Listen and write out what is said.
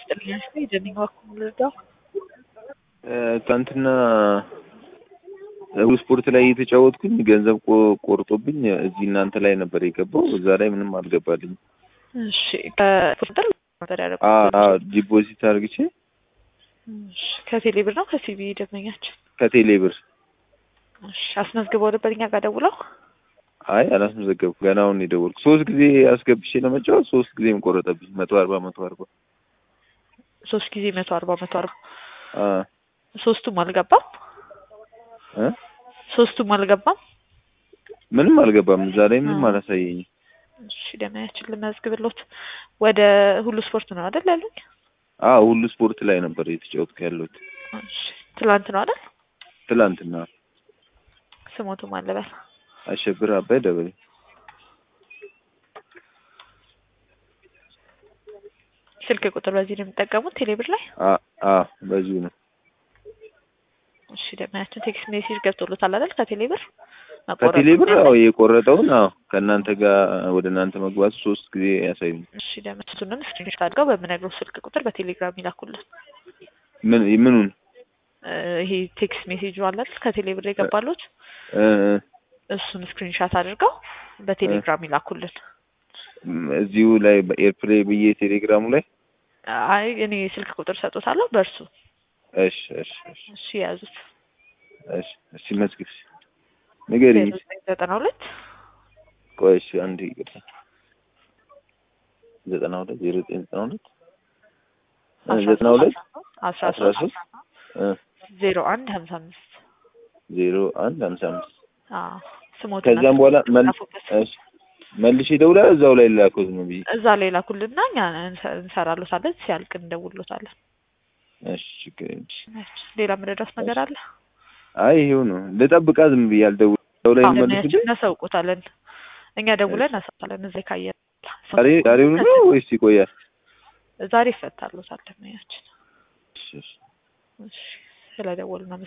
ይስጥልኝ። የጀኒን ዋኩም ልርዳው። ትናንትና እሑድ ስፖርት ላይ እየተጫወትኩኝ ገንዘብ ቆ- ቆርጦብኝ እዚህ እናንተ ላይ ነበር የገባው። እዛ ላይ ምንም አልገባልኝም። እሺ ከቁጥር ነበር አ- ያደረኩት። አ- ዲፖዚት አድርግቼ እሺ ከቴሌ ብር ነው ከሲቢ ደንበኛችን። ከቴሌ ብር እሺ አስመዝግበው ነበር እኛ ጋር ደውለው። አይ አላስመዘገብኩ። ገና አሁን ነው የደወልኩ። ሶስት ጊዜ አስገብቼ ለመጫወት ሶስት ጊዜም ቆረጠብኝ። መቶ አርባ መቶ አርባ ሶስት ጊዜ መቶ አርባ መቶ አርባ አ ሶስቱም አልገባም። እ ሶስቱም አልገባም። ምንም አልገባም። እዛ ላይ ምንም አ። አላሳየኝም። እሺ ደንበኛችን ልመዝግብሎት። ወደ ሁሉ ስፖርት ነው አይደል ያሉኝ? አ ሁሉ ስፖርት ላይ ነበር እየተጫወትኩ ያለሁት እሺ ትላንት ነው አይደል? ትላንትና። ስሞቱ ማን ልበል? አሸብር አባይ ደበሌ ስልክ ቁጥር በዚህ ነው የሚጠቀሙት ቴሌብር ላይ? አ አ በዚሁ ነው። እሺ ደንበኛችን ቴክስት ሜሴጅ ገብቶሎታል አይደል ከቴሌብር? ከቴሌ ብር አዎ የቆረጠውን አዎ ከእናንተ ጋር ወደ እናንተ መግባቱ ሶስት ጊዜ ያሳዩኝ። እሺ ደንበኛችንን ስክሪንሾት አድርገው በምነግረው ስልክ ቁጥር በቴሌግራም ይላኩልን። ምን ምኑን እ ይሄ ቴክስት ሜሴጁ አለ አይደል ከቴሌብር የገባሉት እ እሱን ስክሪንሾት አድርገው በቴሌግራም ይላኩልን። እ እዚሁ ላይ በኤርፕሌይ ብዬ ቴሌግራሙ ላይ አይ እኔ ስልክ ቁጥር ሰጦታለሁ በእርሱ እሺ እሺ እሺ እሺ የያዙት እሺ እሺ መዝግብ ንገሪኝ። ዘጠና ሁለት ቆይ እሺ አንድ ይቅርታ ዘጠና ሁለት ዜሮ ዘጠኝ ዘጠና ሁለት እ ዘጠና ሁለት አስራ አስራ ሶስት ሶስት እ ዜሮ አንድ ሀምሳ አምስት ዜሮ አንድ ሀምሳ አምስት አዎ ስሞትና ከዚያም በኋላ መል ጻፉበት። እሺ መልሼ ደውላለሁ እዛው ላይ ላከው ዝም ብዬ እዛ ላይ ላኩልና እኛ እንሰ- እንሰራሎታለን ሲያልቅ እንደውሎታለን። እሺ ችግር የለም። ሌላ ምንድረስ ነገር አለ? አይ ይሄው ነው ልጠብቃ ዝም ብዬ አልደውል እዛው ላይ አዎ፣ መልስልኝ እናሳውቆታለን። እኛ ደውለን እናሳውቃለን። እዛ ካየ ዛሬ ዛሬውኑ ነው ወይስ ይቆያል? ዛሬ ይፈታሎታል። ደንበኛችን እሺ እሺ እሺ፣ ስለደወሉ